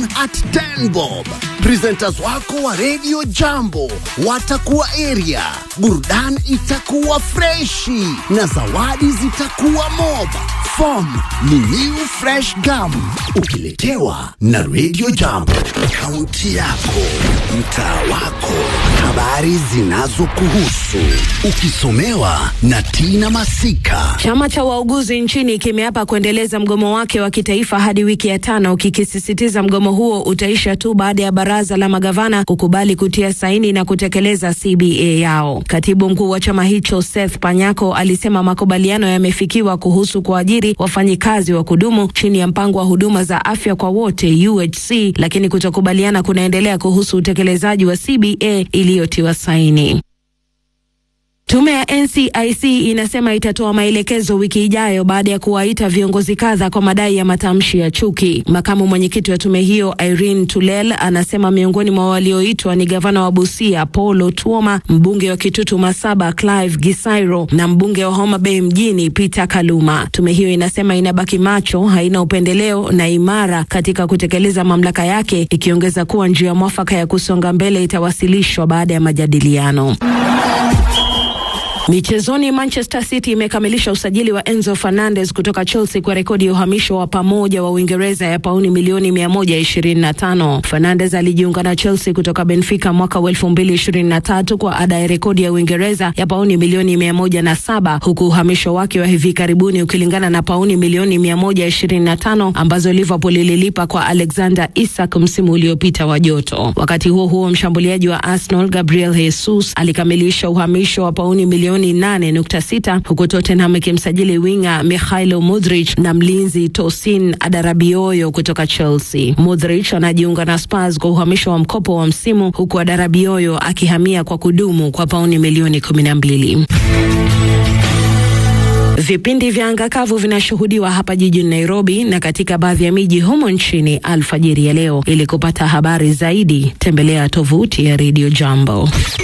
at 10 bob. Presenters wako wa Radio Jambo watakuwa area, burudani itakuwa freshi na zawadi zitakuwa mob. Form ni new fresh gum, ukiletewa na Radio Jambo. Kaunti yako, mtaa wako, habari zinazokuhusu, ukisomewa na Tina Masika. Chama cha wauguzi nchini kimeapa kuendeleza mgomo wake wa kitaifa hadi wiki ya tano, kikisisitiza mgomo huo utaisha tu baada ya baraza la magavana kukubali kutia saini na kutekeleza CBA yao. Katibu mkuu wa chama hicho Seth Panyako alisema makubaliano yamefikiwa kuhusu kuajiri wafanyikazi wa kudumu chini ya mpango wa huduma za afya kwa wote UHC, lakini kutokubaliana kunaendelea kuhusu utekelezaji wa CBA iliyotiwa saini. Tume ya NCIC inasema itatoa maelekezo wiki ijayo baada ya kuwaita viongozi kadha kwa madai ya matamshi ya chuki. Makamu mwenyekiti wa tume hiyo Irene Tulel anasema miongoni mwa walioitwa ni gavana wa Busia Paul Otuoma, mbunge wa Kitutu Masaba Clive Gisairo na mbunge wa Homa Bay mjini Peter Kaluma. Tume hiyo inasema inabaki macho, haina upendeleo na imara katika kutekeleza mamlaka yake, ikiongeza kuwa njia mwafaka ya kusonga mbele itawasilishwa baada ya majadiliano. Michezoni, Manchester City imekamilisha usajili wa Enzo Fernandez kutoka Chelsea kwa rekodi ya uhamisho wa pamoja wa Uingereza ya pauni milioni 125. Fernandez alijiunga na Chelsea kutoka Benfica mwaka wa 2023 kwa ada ya rekodi ya Uingereza ya pauni milioni 107, huku uhamisho wake wa hivi karibuni ukilingana na pauni milioni 125 ambazo Liverpool ililipa kwa Alexander Isak msimu uliopita wa joto. Wakati huo huo, mshambuliaji wa Arsenal Gabriel Jesus alikamilisha uhamisho wa pauni milioni 8.6 huku Tottenham ikimsajili winga Mikhailo Mudrich na mlinzi Tosin Adarabioyo kutoka Chelsea. Mudrich anajiunga na Spurs kwa uhamisho wa mkopo wa msimu huku Adarabioyo akihamia kwa kudumu kwa pauni milioni 12. Vipindi vya anga kavu vinashuhudiwa hapa jijini Nairobi na katika baadhi ya miji humo nchini alfajiri ya leo. Ili kupata habari zaidi, tembelea tovuti ya Radio Jambo.